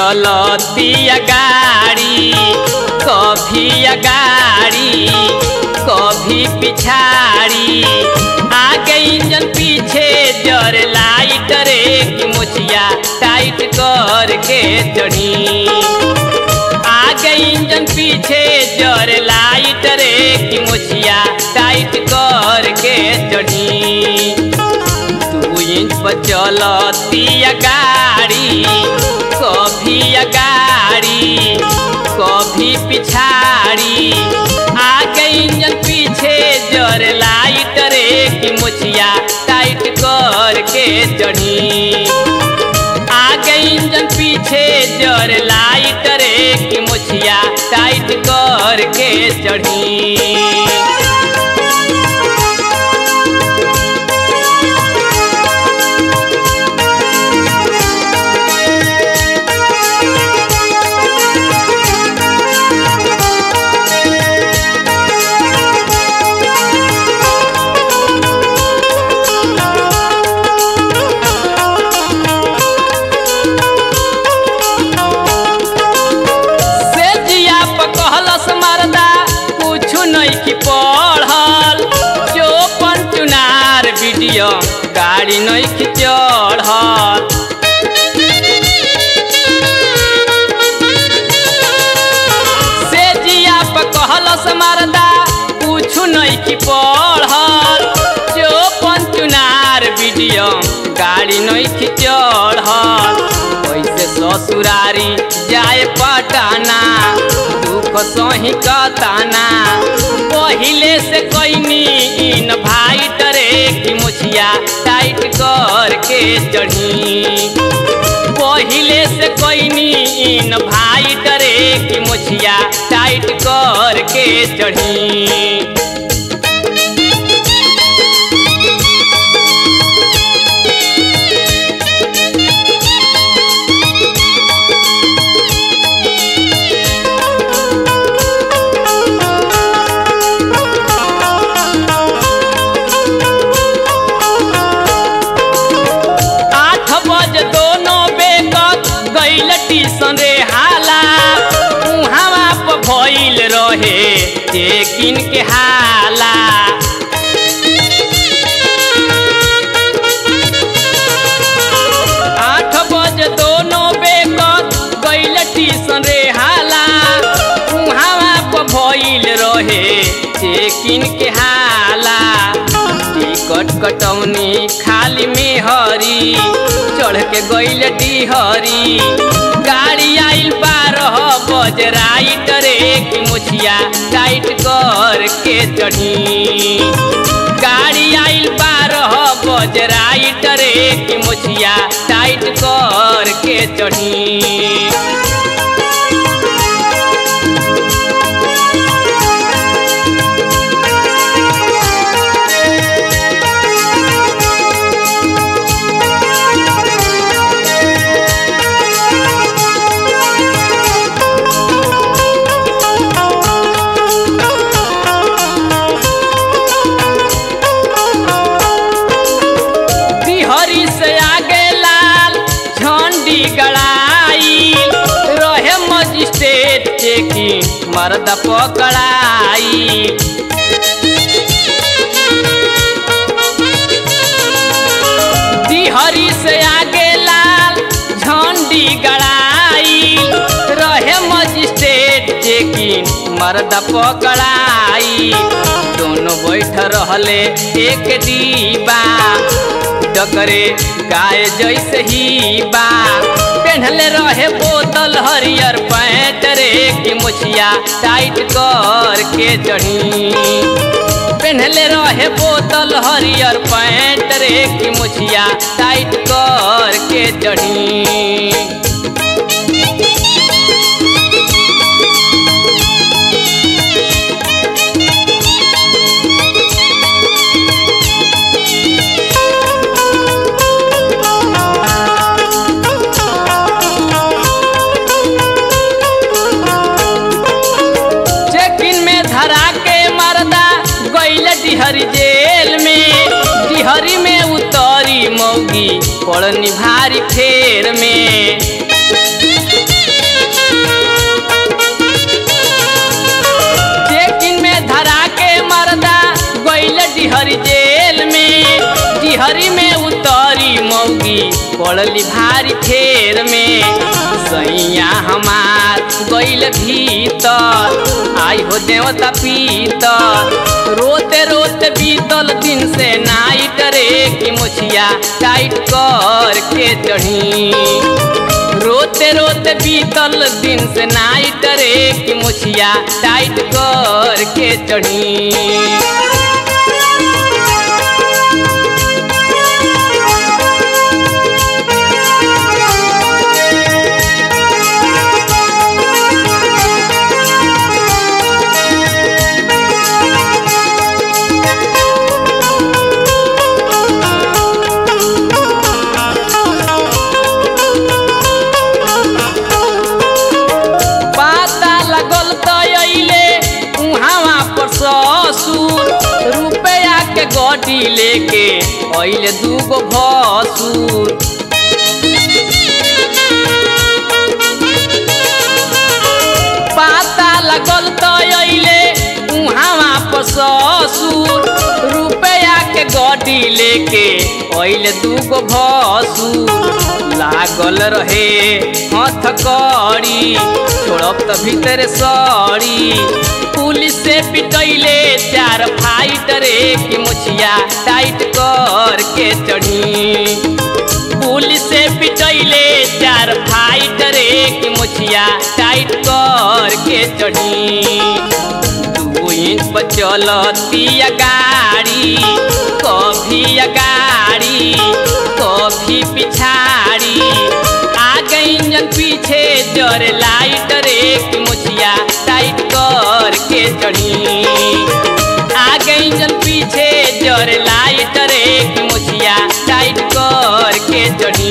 चलतिया गाड़ी कभी अगाड़ी कभी पिछाड़ी आगे इंजन पीछे जर लाइट रे कि मुछिया टाइट करके चढ़ी आगे इंजन पीछे जर लाइट रे कि मुछिया टाइट करके चढ़ी दू इंच पर चलतिया गाड़ी कभी अगाड़ी कभी पिछाड़ी आगे इंजन पीछे जर लाइट रे कि मुछिया टाइट करके चढ़ी आगे इंजन पीछे जर लाइट रे कि मुछिया टाइट करके चढ़ी से जिया पर कहलस मरदा कुछु नहीं की पढ़ल जो चुनार वीडियो गाड़ी नहीं की चढ़ल से जिया पर कहलस मरदा कुछु नहीं की पढ़ल जो चुनार वीडियो गाड़ी नहीं की चढ़ल कैसे ससुरारी जाए पटाना दुख सही कताना पहिले से कैनी इन भाई टरे की मुछिया टाइट करके चढ़ी पहिले से कैनी इन भाई टरे की मुछिया टाइट करके चढ़ी आठ बज दोनों बेकत गईल टीसन रे हाला उहावा पर भइल रहे चेकिन के हाला आठ बज दोनों बेकत गईल टीसन रे हाला उहावा पर भइल रहे चेकिन के हाला टिकट कटौनी खाली में हरी चढ़ के गईल डिहरी गाड़ी आइल बारह बज राइट रे कि मुछिया टाइट कर के चढ़ी गाड़ी आइल बारह बज राइट रे कि मुछिया टाइट कर के चढ़ी बिहरी से आगे लाल झंडी गड़ाई रहे मजिस्ट्रेट चेकी मर्द पकड़ाई बिहरी से आगे लाल झंडी गड़ाई रहे मजिस्ट्रेट चेकी मर्द पकड़ाई दोनों बैठ रहले एक डीबा डकरे गाय जैसे ही बा पेन्हले रहे बोतल हरियर पैंट रे कि मुछिया टाइट कर के चढ़ी पेन्हले रहे बोतल हरियर पैंट रे कि मुछिया टाइट कर के चढ़ी चेकिन में धरा के मरदा गईल डिहरी जेल में डिहरी में उतरी मौगी पड़नी भारी फेर में पड़ली भारी फेर में सैया हमार गइल भीतर आई हो देवता पीतर रोते रोते बीतल दिन से नाइट रे की मुछिया टाइट कर के चढ़ी रोते रोते बीतल दिन से नाइट रे की मुछिया टाइट कर के चढ़ी पाता लगल त अइले उहावा पर ससुर रुपया के गड्डी लेके अइले दूगो भसुर पाता लगल त अइले उहावा पर ससुर रुपया के गड्डी लेके अइले दूगो भसुर लागल रहे हथ कड़ी छोड़ब त भीतर सड़ी पुलिस से पिटैले चार फाइट रे की मुछिया टाइट कर के चढ़ी पुलिस से पिटैले चार फाइट रे की मुछिया टाइट कर के चढ़ी दू इंच पर चलती गाड़ी कभी गाड़ी कभी पिछाड़ी आगे इंजन पीछे जर लाइट रे की मुछिया टाइट कर के चढ़ी आगे इंजन पीछे जर लाइट रे की मुछिया टाइट कर के चढ़ी